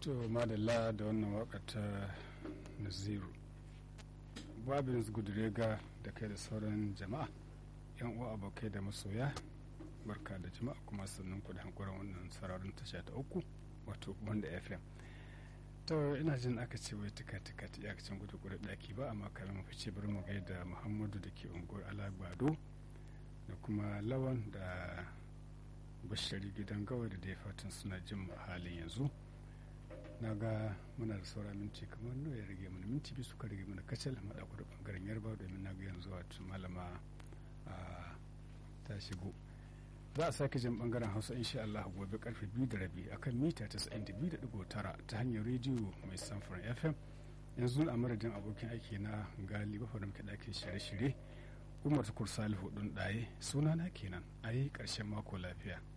to madalla da wannan waka ta naziru babin gudurega da kai da sauran jama'a yan uwa abokai da masoya barka da jama'a kuma sannan ku da hankuran wannan sararin tasha ta uku wato wanda fm to ina jin aka ce wai tuka tuka ta iyakacin gudu gudu daki ba amma kamin mu fice bari mu gaida muhammadu da ke unguwar alagbado da kuma lawan da bashari gidan gawa da dai fatan suna jin halin yanzu na ga muna da saura minti kamar nawa ya rage mana minti biyu suka rage mana kacal maɗa da ɓangaren yarba domin na ga yanzu wato malama ta shigo za a sake jin ɓangaren hausa insha Allah gobe karfe biyu da rabi akan mita tasa'in da biyu da ɗigo tara ta hanyar rediyo mai samfuran fm yanzu a madadin abokin aiki na gali bafa da muke ɗakin shirye-shirye umar tukur salihu ɗin ɗaye sunana kenan a yi ƙarshen mako lafiya